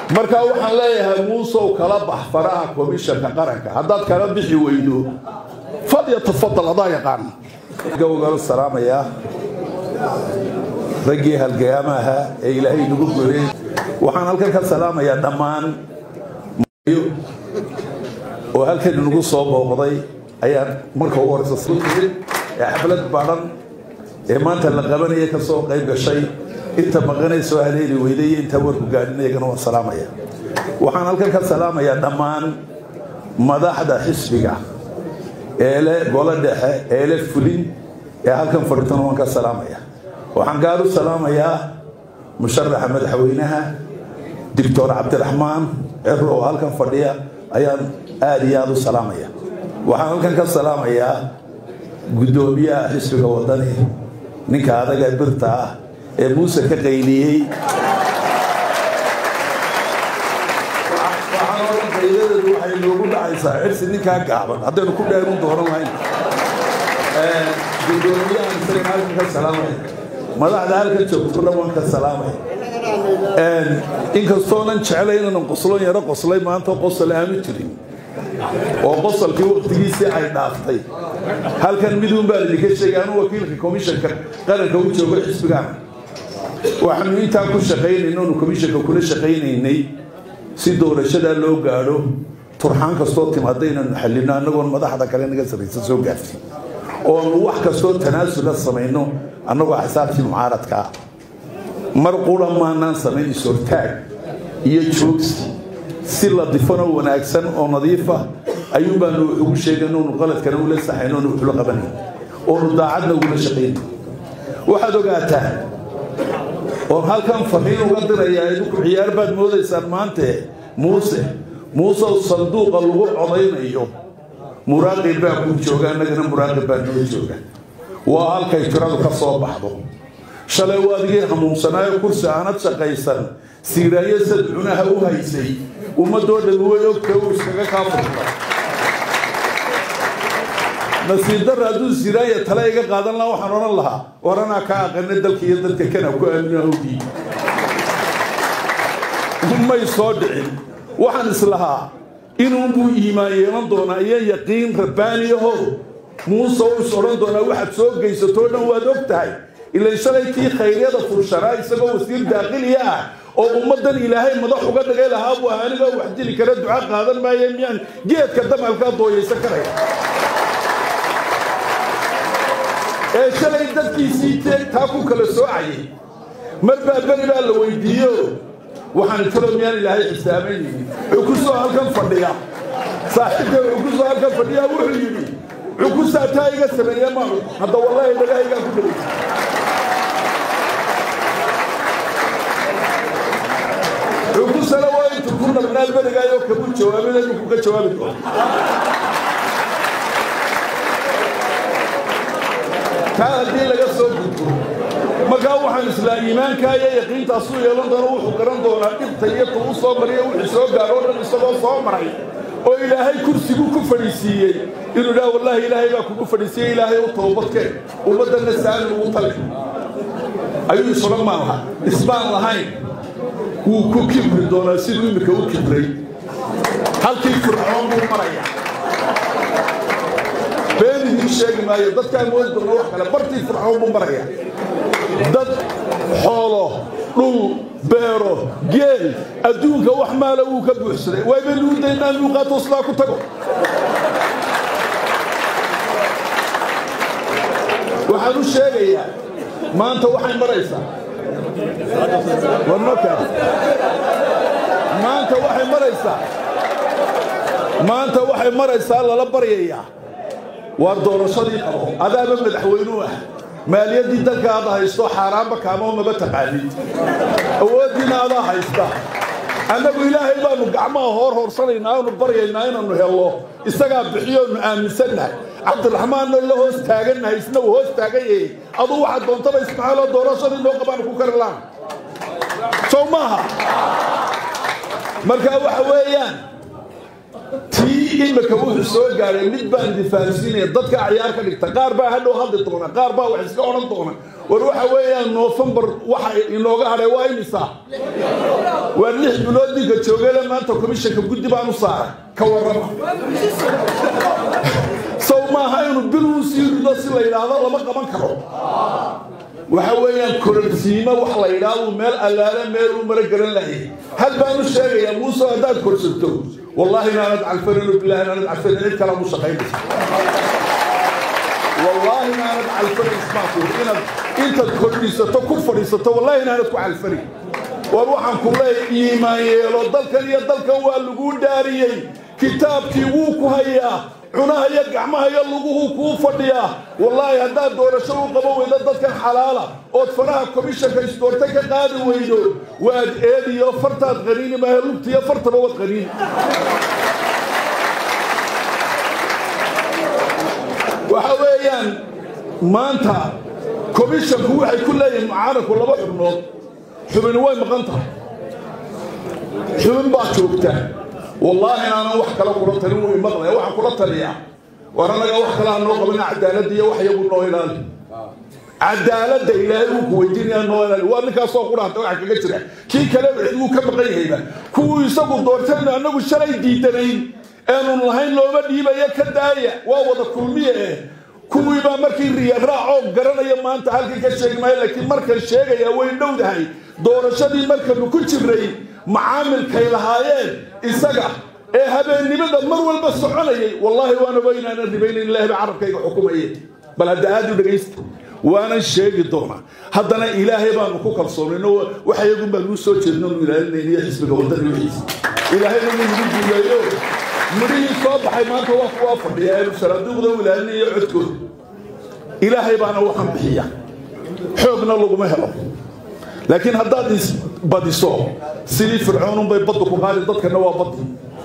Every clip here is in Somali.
marka waxaan leeyahay muusow kala bax faraha komishanka qaranka haddaad kala bixi weydo fadya tafadal adaa yaqaan gowgala salaamayaa raggii halgayaamaha ee ilaahay nagu goray waxaan halkan ka salaamayaa dhammaan oo halkan nagu soo booqday ayaan marka ugu horeysa ee xaflad baadhan ee maanta la qabanaya ka soo qayb gashay inta maqanaysoo haleeli weyday iyo inta warku gaadhin iyagana waan salaamaya waxaan halkan ka salaamayaa dhammaan madaxda xisbiga eele golo dhexe eele fulin ee halkan fadhitana waan ka salaamaya waxaan gaar u salaamayaa musharaxa madaxweynaha doctor cabdiraxmaan cero oo halkan fadhiya ayaan aada iyo aada u salaamaya waxaan halkan ka salaamayaa guddoomiyaha xisbiga wadani ninka adaga birta ah ee muuse ka qayliyey qayladeedu waxay noogu dhacaysaa cirsi ninkaa gaaban haddaynu ku dheerun dooran lahayn guddoomiyahan isagan halkan ka salaamaya madaxda halkan joogto dhan waan ka salaamaya inkastoonan jeclay inaanan qoslon yaro qoslay maanta qosol aanu jirin oo qosolkii waktigiisii ay dhaaftay halkan miduun baa idinka sheegay anu wakiilka komishanka qaranka u joogo xisbigaana waxaanu intaa ku shaqaynayna onu komishanka kula shaqaynaynay si doorashadaa loo gaadho turxaan kastoo timaada inaanu xallino annagoon madaxda kale naga sarraysa soo gaartay oonu wax kastoo tanaasula samayno annagoo xisaabtii mucaaradka ah mar qura maanaan samayn is-hortaag iyo joogsi si ladifano wanaagsan oo nadiifa ayuun baanu ugu sheegan oonu qaladkana ula saxayn oonu wuxula qabanayn oonu daacadna ugula shaqayn waxaad ogaataa oon halkan fariin uga dirayaa idinku ciyaar baad moodaysaan maante muuse muusew sanduuqa lagu codaynayo muraaqib baa ku jooga annagana muraaqib baa noo jooga waa halkay tiradu ka soo baxdo shalay waa adigii hamuunsanaayo kursi aanad shaqaysan siiraayo sad cunaha u haysay ummadoo dhan way ogta uu iskaga kaa furta nasiib darra hadduu siiraaya tale iga qaadan laha waxaan odhan lahaa war anaa kaa aqana dalka iyo dadka kana ku aamina howdii may soo dhicin waxaan islahaa inuunbuu iimaan yeelan doonaa iyo yaqiin rabbaaniyaho muuse u is odhan doonaa waxaad soo geysatoo dhan waad og tahay ilan shalay kii khayryada furshanaa isagoo wasiir daaqiliya ah oo ummaddan ilaahay madax uga dhigay lahaa buu ah anigoo wax dili kara duca qaadan maaye miyaan geedka damalkaa dooyaysan karaya ee shalay dadkiisii taa ku kala soocayay mar baa beri baa la weydiiyo waxaan talo miyaan ilaahay xisaamaynin cukusoo halkan fadhiya saaxiibka cukusoo halkan fadhiya wuxuu yidhi cukusaa taa iga sameeye ma hadda wallaahi dhagahaygaan ku dhagaysa cukusana waa intu ku nabnaad berigaayoo kamu jawaabin inuu kuga jawaabi doono taa haddii laga soo gudbo markaa waxaan islaa iimaankaa iyo yaqiintaasuu yeelan doono wuxuu garan doonaa dhibta iyo tuu soo mariyo wixii soo gaaro o dhan isagoo soo maray oo ilaahay kursigu ku fadhiisiiyey inuu idhaha wallaahi ilaahay baa kugu fadhiisiiyey ilaahay u toobadkeen ummaddanna saani ugu tali ayuu isodhan maan laha isbaan lahayn wuu ku kibri doonaa siduu iminka u kibray halkii fircoon buu maraya been idiin sheegi maayo dadkaa moodi doona wax kale bartii fircoon buu maraya dad xoolo dhul beero geel adduunka wax maala wuu ka buuxsaday wayba nuudaynaa nuuqaato sidaa ku tago waxaan u sheegayaa maanta waxay maraysaa maanta waxay maraysaa maanta waxay maraysaa lala baryayaa waar doorashadii qabo adaaba madaxweynuu ah maaliyaddii dalka aad haysto xaaraanba kaamo maba taqaanid awooddiina adaa haysta annagu ilaahay baanu gacmaha hoor hoorsanaynaa aanu baryaynaa inaannu hello isagaa bixiyoonu aaminsannahay cabdiraxmaanna la hoos taagannahay isna uu hoos taagan yahay aduu waxaad doontaba ismaaciiloo doorashadii noo qabaanu ku kari laan sow maaha marka waxa weeyaan tii imika wuxuu soo gaaray mid baan difaansiinaya dadka acyaar ka dhigta qaar baa hadhow hadli doona qaar baa wax iska odhan doona war waxa weeyaan noofembar waxa inooga hadhay waa imisa waa lix bilood ninka joogale maanta komishanka guddi baan u saaray ka warrama sow maaha inuu bil uu sii rido si la yidhaahdo lama qaban karo waxa weeyaan kororsiimo wax la yidhaahdo meel allaale meel uu mara garan lahay hal baan u sheegayaa muuse haddaad korsato wallaahi inaanad calfanin bilahi inaanad calfanin cid kale mu shaqaynaysa wallaahi inaanad calfanin ismaakuur inaad intaad kordhisato ku fadhiisato wallaahi inaanad ku calfanin war waxaan ku leeyahay iimaan yeelo dalkan iyo dalkan waa laguu dhaariyey kitaabkii wuu ku hayaa cunaha iyo gacmaha iyo luguhu kuu fadhiyaa wallaahi haddaad doorasho u qaban weydo dadkan xalaala ood faraha komishanka isdoorta ka qaadi weydo waad eediyo fartaad qaniini maahe lugtiyo fartaba waad qaniini waxa weeyaan maanta komishanku waxay ku leeyihiin mucaaradku laba xubnood xubini way maqan tahay xubin baa joogta wallaahi inaanan wax kale kula talin way maqlaya waxaan kula taliyaa war annaga wax kale ha noo qabana cadaaladda iyo wax yagu noo ilaali cadaaladda ilaahay uu ku weydiinaya noo ilaali waa ninkaasoo quraanta waxa kaga jira kii kale wuu ka maqan yahayba kuwuu isagu doortaynu annagu shalay diidanayn eenun lahayn looma dhiibaya ka daaya waa wada kulmiye eh kuwii baa markii riyaraaco garanaya maanta halkan ka sheegi maayo laakiin markan sheegaya way dhowdahay doorashadii markanu ku jirnay macaamilkay lahaayeen isaga ee habeennimada mar walba soconayay wallaahi waana wa inaanan ribaynayn ilaahi ba carabkayga xukumaye bal hadda aad u dhegaysta waanan sheegi doonaa haddana ilaahay baanu ku kalsoonayno waxayagun baanuu soo jeedno nu ilaalinayna iyo xisbiga waddani wixiisa ilaahayna wuu nagu guuleeyo midhihii soo baxay maanta waa kuwaa fadhiya eenu saraaduuqda u ilaalinayo codkooda ilaahay baana waxaan bixiya xoogna laguma helo laakiin haddaad isbadiso sidii fircoonunbay baddu ku qaadi dadkana waa baddi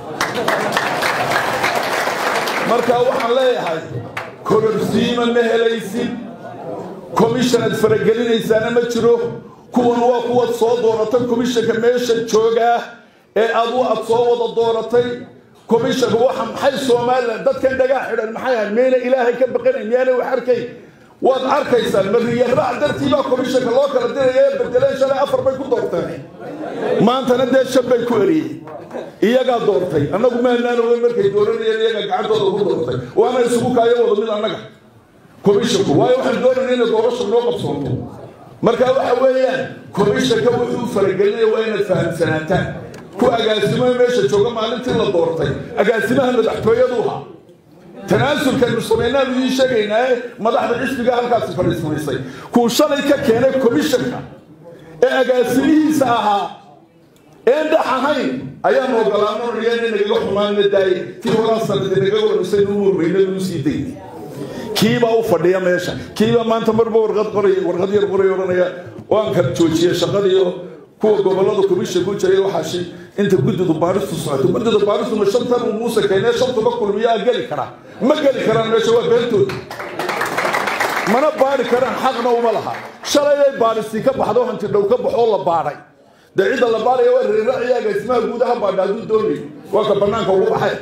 marka waxaan leeyahay kororsiima ma helaysid komishanaad faragelinaysaana ma jiro kuwan waa kuwaad soo dooratay komishanka meesha joogaa ee adu aad soo wada dooratay komishanka waxa maxay somalilan dadkan dhagaa xidhan maxay ahayd miyayna ilaahay ka baqanayn miyaanay wax arkay waad arkaysaan mariyaraac dartii baa komishanka loo kala diraya ee bedeleen shalay afar bay ku doorteen maantana dee shan bay ku eriyey iyagaa doortay annagu maanaan ogeyn markay dooranayeen iyagaa gacantooda ku doortay waana isugu kaayo wada mid annaga komishanku waayo waxaan doonayna inay doorasha noo qabsoonto marka waxa weeyaan komishanka wuxuu faragelinaya waa inaad fahamsanaataan ku agaasimaha meesha jooga maalintii la doortay agaasimaha madaxtooyadu ahaa tanaasulkaynu samaynaanu idiin sheegaynaa madaxda xisbiga halkaasi fadhiismaysay kuu shalay ka keenay komishanka ee agaasimihiisa ahaa een dhex ahayn ayaanu ogolaano niyana nagaga xumaanna daayay tii horaa sanadi naga warmisay nu murmayna nuu sii daynay kiibaa u fadhiya meesha kiibaa maanta marba warqad qoray warqad yar qoray odhanaya waan kala joojiyey shaqadiiyo kuwa gobolada komishanka u jiray waxaashi inta guddidu baaristu socoto guddida baaristu ma shantan uu muuse keenee shantuba kulmiyaa geli karaa ma geli karaan meesha waa beentooda mana baari karaan xaqna uma laha shalayay baaristii ka baxdo hanti dhow ka baxoo la baadhay dee cidda la baadhaya waa reeraaciya agaasimaha guudaha baadha hadduu doonay waa ka bannaanka ugu baxay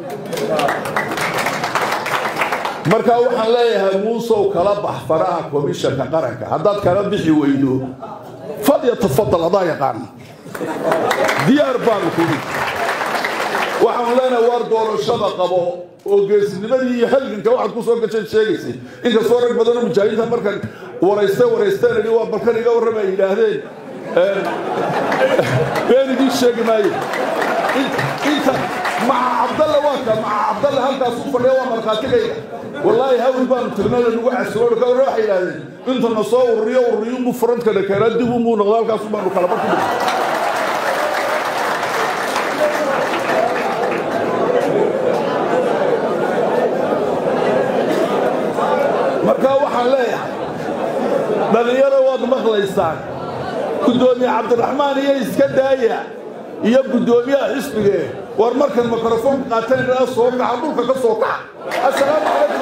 marka waxaan leeyahay muusow kala bax faraha komishanka qaranka haddaad kala bixi weydo falyatafadal adaa yaqaana diyaar baanu kudi waxaanu leenahay waar doorashada qabo oo geesnimadii iyo halganka waxaad ku soo gashay sheegaysay inkastoo rag badanoo mujaahidiinta markan warayste waraysteen idhi waa balkan iga warrama ay yidhaahdeen been idiin sheegi maayo inta maca cabdalle waa ka maca cabdalle halkaas u fadhiya waa markhaatigayga wallaahi hawl baanu tirnada nagu casoodo ka warre waxay yidhahdeen intana soo ururiyo ururiyunbu furantkana keenaa dib unbuu noqda halkaas baanu kala barku marka waxaan leeyahay dhalinyaro waad maqlaysaan guddoomiye cabdiraxmaan iyo iska daaya iyo guddoomiyaha xisbigee war markan mikrofoonka qaatanayna soo kaxa dhulka ka soo kaxa assalaamu calaykum